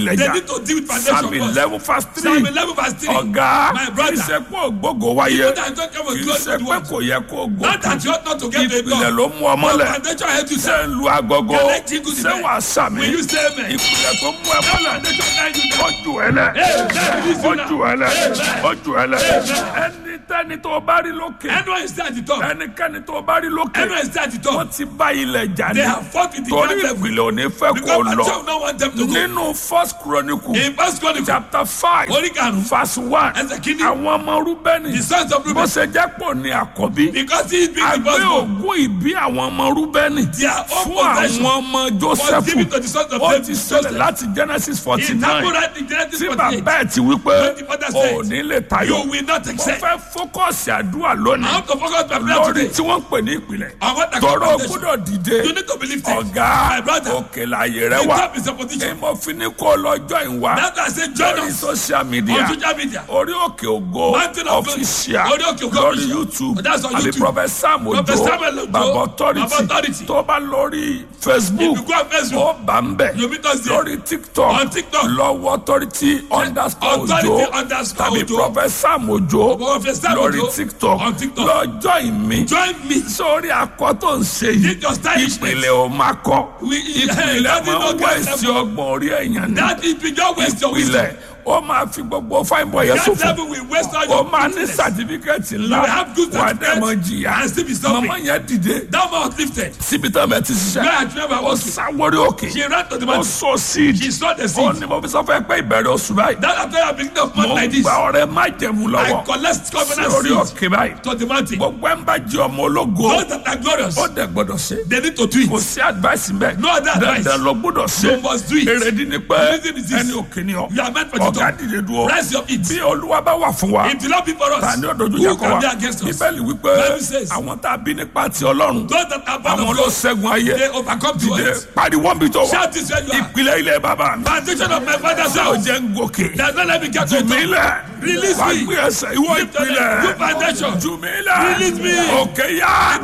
ìpìlẹ̀ They jà need to deal with foundation psalm first. eleven verse Psalm three 11 verse 3. ọ̀gá My kì brother. í ṣe pé ògbógo wáyé Even that I don't come kì with í glory ṣe to the pé world. kò yẹ kó Not that you gòkè ought not to get the ìpìlẹ̀ God. ló mú ọmọ But lẹ̀ foundation help you ṣé sir. ń lu agogo Can I jingle the ṣé bell? wàá sàmì Will you say amen? ìpìlẹ̀ tó mú ẹ mọ́lẹ̀ Foundation guide you now. ojú ẹ lẹ̀ Amen. ojú ẹ lẹ̀ Amen. ojú ẹ lẹ̀ ẹni tẹ́ni tó bá rí lókè Anyone is there at the top. ẹnikẹ́ni tó bá rí lókè Anyone is there at the wọ́n top. ti bá ilẹ̀ jà ní They have fought with the torí ground level. ìpìlẹ̀ ò ní fẹ́ kó Because lọ Pastor don't want them to go. nínú first chronicle In First Chronicle, chapter five orí karùn-ún, verse one ẹsẹ̀ kìíní, àwọn ọmọ rúbẹ́nì the sons of bó Reuben, ṣe jẹ́ pò ní àkọ́bí because he is being the àgbé firstborn, ògùn ìbí àwọn ọmọ rúbẹ́nì their own fún àwọn possession ọmọ was joseph given to the sons of ó David. ti ṣẹlẹ̀ láti genesis forty In nine Tamurat in Genesis tí 48, bàbá ẹ̀ ti wí pé When the father said, ò ní lè tayọ you will not mo accept. fẹ́ fókọ̀sì àdúrà lónìí I want to focus my prayer lórí today. tí wọ́n ń pè ní ìpìlẹ̀ I want to tọrọ foundation. gbọ́dọ̀ dìde You need to believe it. ọ̀gá My brother, òkè láàyè rẹ the wà top is a position. èyí mo fi ní kó lọ́jọ́ ìwà That's why I say join lórí us social media on social media. orí òkè ògo Mountain of Glory. official Orí Òkè Ògo lórí official. youtube That's on àbí YouTube. prophet sam ojo Prophet Samuel Ojo, baba Baba authority Authority. tó bá lórí facebook If you go on Facebook, ó bá ń bẹ̀ you meet us there. lórí tiktok On TikTok. lọ́wọ́ authority underscore Authority ojo underscore tàbí Ojo. prophet sam ojo Prophet Sam lórí Ojo. tiktok On TikTok. lọ́jọ́ ìmí Join me. sórí akọ tó ń ṣe yìí Need your stylishness. ìpìlẹ̀ ò máa kọ́ We- ìpìlẹ̀ that is máa not ń wá God's sí level. ọgbọ̀n orí ẹ̀yàn ní That is beyond waste your wisdom. ìpìlẹ̀ ó máa fi gbogbo fine boy yẹn That sófò level will waste all ó your máa ní business. sàtífíkẹ́tì ńlá You will have good wà á dẹ̀ mọ certificate jìyà and still be suffering. màmá yẹn dìde That man was lifted. síbi tá a bẹ ti Where ṣiṣẹ́ I remember ó walking. sáwórí òkè She ran to the ó mountain. sọ síìdì She saw the ó seed. ní mo fi sọ fẹ́ pé ìbẹ̀rẹ̀ oṣù báyìí That after I beginning of month mo like ń this, gba ọrẹ má jẹ̀mú I lọ́wọ́ collect covenant sórí seeds òkè báyìí to the mountain. gbogbo ẹ̀ ń bá jẹ́ ọmọ ológo Those that are glorious, ó dẹ̀ gbọ́dọ̀ ṣe they need to do kò it. sí advice mbẹ No other advice. dandan lọ gbọ́dọ̀ ṣe You must do it. èrèdí ni pé The reason is this. ẹni òkè ni ọ You are meant for the ọ̀gá top. dìde dúró Rise your feet. bí olúwa bá wà fún wa If the Lord be for ta us, ni ọdọọdún who yẹ kọ can wa be against us? bíbélì wípé Bible says, àwọn tá a bí nípa ti ọlọ́run Those that are born àwọn of ló God, ṣẹ́gun ayé they overcome to dìde us. pariwo bí tó wà Shout this where you are. ìpìlẹ̀ ilẹ̀ bàbá mi Foundation of my father's ṣé o house. jẹ́ ń gòkè Does not let me get to jù mí it. lẹ̀ Release wà me. gbé ẹsẹ̀ ìwọ Lift your leg. ìpìlẹ̀ Good foundation. jù mí lẹ̀ Release me. òkè yá.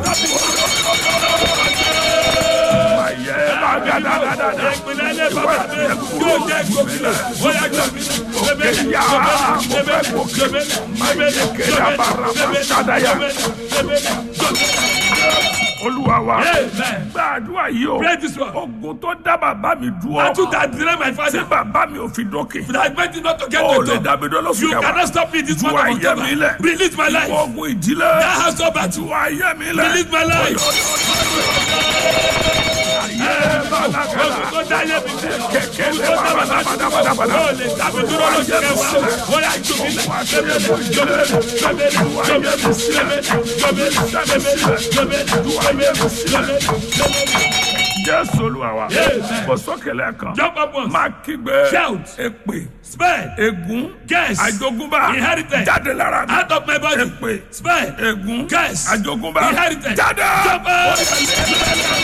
Ayé bá gàdàgàdàdà. Ìpínlẹ̀ ilé bàbá mi yóò jẹ́ gómìnà. Ó yá gbà mí. Gbẹ̀mẹ̀ Òkè yá. Mo fẹ́ gòkè. Máyé kéde àbára máa ṣàdáyà. Olúwa wa. Amen. Gbàdúrà yìí o. Pray this one. Ogun tó dá bàbá mi dúró. I took that delay my Tí father. bàbá mi ò fi dókè. But I meant it not to get Ó to lè the top. dàbí dọ́lọ́sùn You kẹwàá. cannot stop me this Ju month of ayé mi lẹ̀. October. Release my life. Ogun ìdílé. That house of battle. Ju ayé mi lẹ̀. Release my life. Ogun tó dá ayé mi lẹ̀. Kẹ̀kẹ́ Ogun lè tó dá bàbá mi bàdàbàdàbàdà. Ó lè dàbí dúró lójú kẹwàá. Ó yá jù mí lẹ̀. Gbẹ̀mẹ̀, gbẹ̀mẹ̀, gbẹ̀mẹ̀, gbẹ̀mẹ̀, gbẹ̀mẹ̀, gbẹ̀mẹ̀, gbẹ̀mẹ̀, gbẹ̀mẹ̀, gbẹ̀mẹ̀, gbẹ̀mẹ̀. Jésù Olúwa wa. Amen. Kò sókèlè kan. Jump up once. Máa kígbe. Shout. Èpè. Spare. Ègún. Curse. Àjogúnbá. Inheritance. Jáde lára mi. Out of my body. Èpè. Spare. Ègún. Curse. Àjogúnbá. Inheritance. Jáde. Jump up.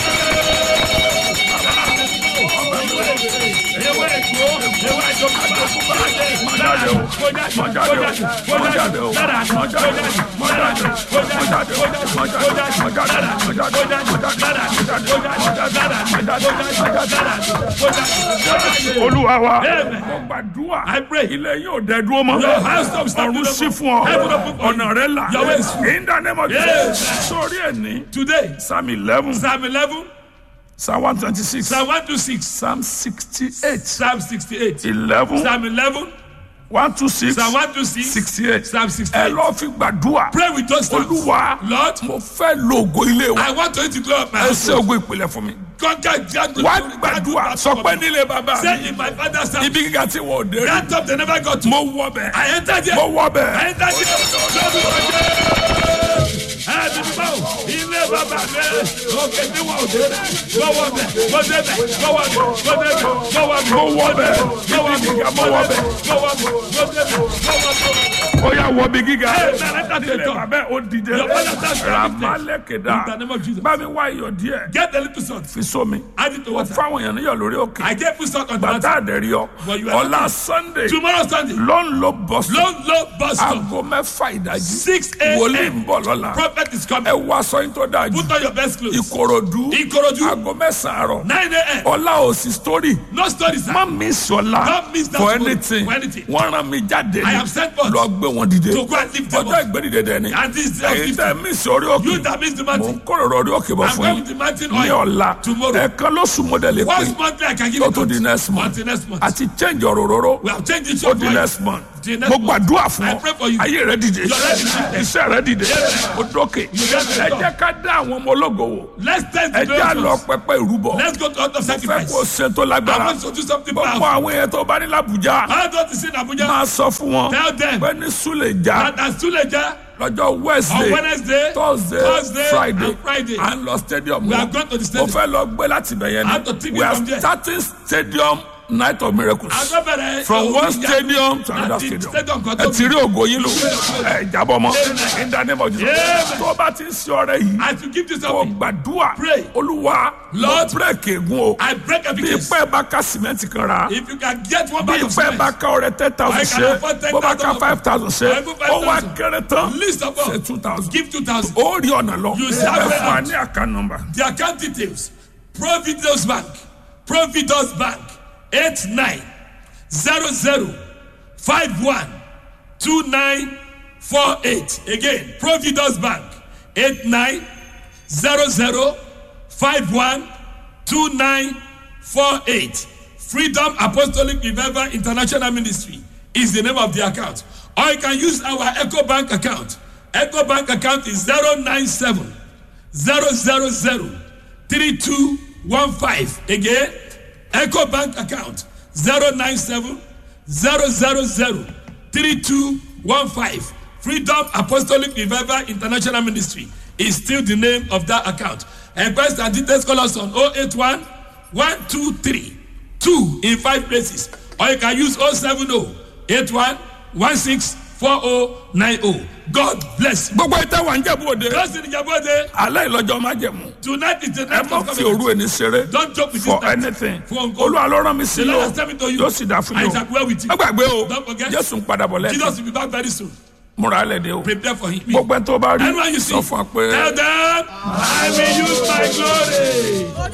Ewé èkó, ewé àjọkúbá, Mọ jáde o. Mọ jáde o. Mọ jáde o. Mọ jáde o. Mọ jáde o. Mọ jáde o. Mọ jáde o. Mọ jáde o. Mọ jáde o. Mọ jáde o. Mọ jáde o. Mọ jáde o. Olúwa wa. Amen. Mo gbàdúrà. I pray. Ilé yóò dẹ dúró mọ́. Your house stop standing Ọ̀run up. sí fún Heaven ọ. open for you. Ọ̀nà rẹ là. Your way is free. In the name of Yes. Jesus. Sórí ẹ̀ ní. Today, Psalm eleven. Psalm 11, Psalm one twenty six. Psalm 126, Psalm sixty eight. Psalm 68, eleven. Psalm 11, one two six. Psalm 126, sixty eight. Psalm Ẹ 68. lọ fi gbàdúrà. Pray with those words. Olúwa. Lord, Mo fẹ́ lo ògo ilé wa. I want to to glory of my Ẹ house. ṣe ògo ìpìlẹ̀ fún mi. Conquer Jacob. Wá gbàdúrà. Sọ pé nílé bàbá Say mi. in my father's house, Ibi gíga tí wọ́n ò dé rí. that top they never got to. Mo wọ bẹ̀. I entered here. Mo wọ I bẹ̀. entered here. Ẹbí báwo ilé bàbá mi òkè tí wọ́n ò dé gbọ́wọ́ bẹ̀ gbọ́dẹ̀ bẹ̀ gbọ́wọ́ bẹ̀ gbọ́dẹ̀ bẹ̀ gbọ́wọ́ bẹ̀ Mo wọ bẹ̀. gbọ́wọ́ Ibi bẹ̀ gíga mo wọ bẹ̀. gbọ́wọ́ bẹ̀ gbọ́dẹ̀ bẹ̀ gbọ́wọ́ bẹ̀. Ó yá wọ bí gíga. Ẹ bẹ̀rẹ̀ tàbí Nílé ètò. bàbá ẹ̀ ó dìde. Your father stands Ramalekeda. In the name of Jesus. Bá mi wá iyọ̀ díẹ̀. Get a little salt. Fi sómi. Add it to water. Fáwọn èèyàn níyọ̀ lórí òkè. I gave you salt on the Bàtà mountain. àdẹ̀rí ọ. But you are Ọ̀la not- Sunday. Tomorrow Sunday. Ló ń lo bọ́sùn. Low low bus stop. Aago mẹ́fà ìdájí. 6 Wòlíì a.m. ń bọ̀ lọ́la. Prophet is coming. ẹ wá aṣọ yín tó dáa jù Put on your best clothes. ìkòròdú Ikorodu, aago mẹ́sàn-án àárọ̀ 9 a.m. ọlá òsì story No stories. má mi sọlá Don't miss that for story. anything For anything. wọ́n rán mi jáde I ní am sent forth lọ gbé wọn dìde to go and lift them ọjọ́ up. ìgbẹ́dìde dẹ̀ ni And this is the èyí tẹ́ mí sí orí òkè You that miss the mò ń mountain. kóròrò orí òkè bọ̀ I'm fún going yín to the mountain ní oil. ọ̀la Tomorrow. ẹ̀ẹ̀kan lóṣù mọ́dẹ̀lẹ̀ pé Once monthly, I can give tó it tó di next month until next month. àti change ọ̀rọ̀ róró We have changed it ó to di next month The next mo month. gbàdúrà fún I ọ pray for you. ayé rẹ dìde Your life is dìde. iṣẹ́ rẹ dìde Yes. ó dókè get the ẹ job. jẹ́ ká dá àwọn ọmọ ológo wò Let's test ẹ the jẹ́ àlọ́ nations. pẹpẹ ìrúbọ Let's go to altar fẹ́ sacrifice. kó ṣe tó I lágbára want to do something gbogbo powerful. àwọn èèyàn tó bá ní làbújá How don't you see in Abuja? máa sọ fún wọn Tell them pé ní súlẹ̀já that as Suleja lọ́jọ́ on wednesday Wednesday, thursday Thursday, friday and Friday. à ń lọ stadium We náà are going to the mo stadium. fẹ́ lọ gbé láti bẹ̀yẹn I have to take ni it we are from there. starting stadium night of miracles Agbẹ́bẹ̀rẹ̀ from one stadium to another Láti stadium stadium kan ẹ tó ti rí ògo yín lò ẹ jábọ̀ mọ́ Amen. in the name of Jesus Amen. tó o bá ti ń ṣe ọrẹ yìí As you give this kò up, gbàdúrà Pray. olúwa lọ Lord, bírèkì ègún o I break every bí case. ipẹ́ bá ká sìmẹ́ǹtì kan ra If you can get one bí bag of ipẹ́ bá cement, ká ọrẹ ten thousand I ṣe can afford bó bá ká 10,000 five thousand ṣe I put ó wá 5,000. kéré tán list of ṣe all, two thousand give 2,000. ó rí ọ̀nà lọ You ẹ shall fún wa pay ní àká nọmba The account details Providence Bank, Providence Bank, 8900512948. Again, Providence Bank, 8900512948. Freedom Apostolic Revival International Ministry is the name of the account. Or you can use our Echo Bank account. Echo Bank account is 097 000 3215. Again, Echo Bank account 097 000 3215. Freedom Apostolic Revival International Ministry is still the name of that account. Enquest and details call us on 081 123 2 in five places. Or you can use 070 81 16 4090. God bless you. gbogbo ìtẹ́ wà ń jẹ̀bú òde Just in Ijabode, alẹ́ ìlọ́jọ́ má jẹ̀mú tonight is the ẹ night má of fi òru covenant. ẹni ṣeré Don't joke with for this night. anything For uncle. olúwa ló rán mi sí The yìí Lord o has tell me to you. yóò sì dá fún I yìí shall o dwell with you. má gbàgbé o Don't forget. jésù ń padà bọ̀ lẹ́ẹ̀kan Jesus will be back very soon. múra lẹ́dẹ̀ o Prepare for him. gbogbo ẹ̀ tó bá rí Anyone you see, sọ fún wa pé. tell them, I will use my glory.